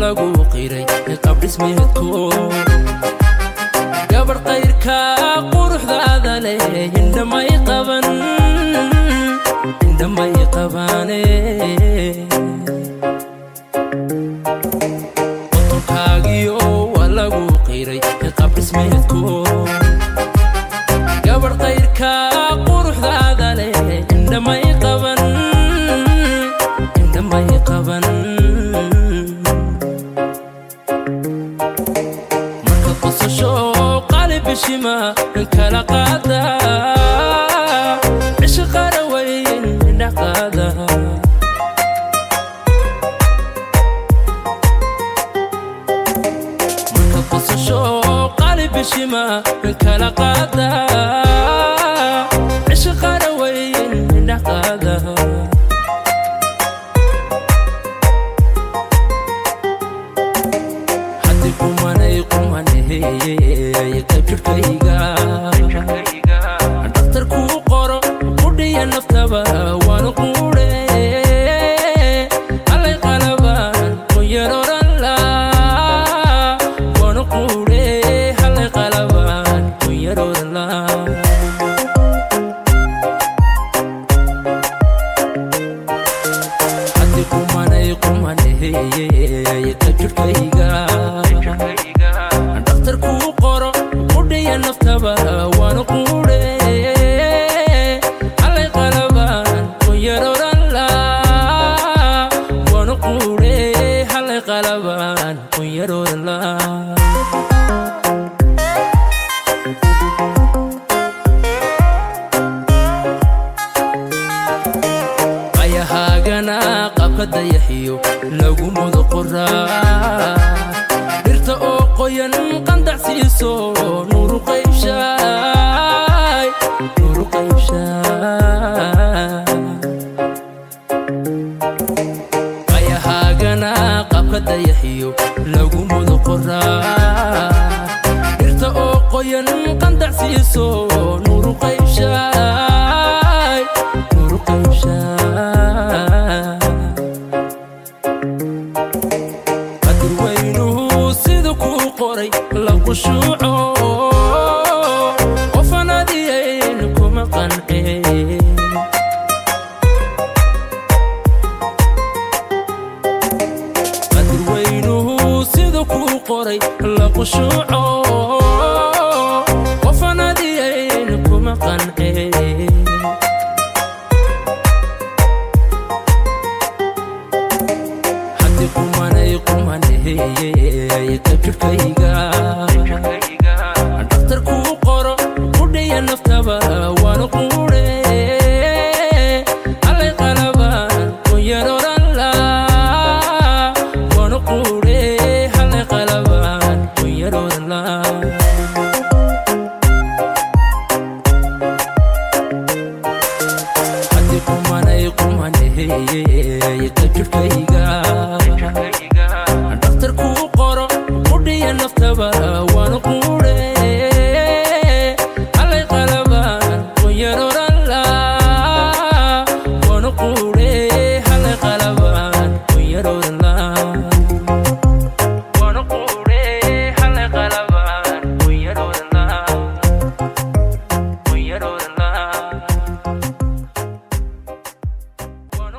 lagu qiray qabdhismeedko gabadh qayrka quruxdaada leh indhamay qaban indhamay qabaane qotolkaagiyo waa lagu qiray qabdhismeedko gabadh qayrka quruxdaada leh indhamay qaban indhamay qaban marka qosasho qalib bishima kala qaada cisho qara weyn dhaqaada marka qosasho qalib bishima kala qaada cisho qara weyn dhaqaada haddi kumanay kumanehey qaybjirkayga dhaktar kuu qoro qudhiya naftaba waanu quudhe allay qalaban kunyaroranla waanu quudhe hallay qalaban kunyaroranla haddi kumanay kumanehey qaybjirkayga dhaktar kuu qoro qudhiya naftaba waanu quudhe allay qalaban kunyaroranla waanu quudhe hallay qalaban kunyaroranla ayahaagana qabka dayaxiyo lagu mudo qoraa dhirta oo qoyan qandac siiso nuuru qaybshaay nuuru qaybshaay ayahaagana qabka dayaxiyo lagu mudo qoraa dhirta oo qoyan qandac siiso nuuru qaybshaay nuuru qaybshaay qadir weynuhu sida kuu qoray la qushuuco qofan adiyayn kuma qanceen qadir weynuhu sida kuu qoray la qushuuco qofan adiyayn kuma qanceen haddi kumanay kumanehey qaybjirkayga dhaktar kuu qoro qudhiya naftaba waanu quudhe allay qalaban kunyaroranla waanu quudhe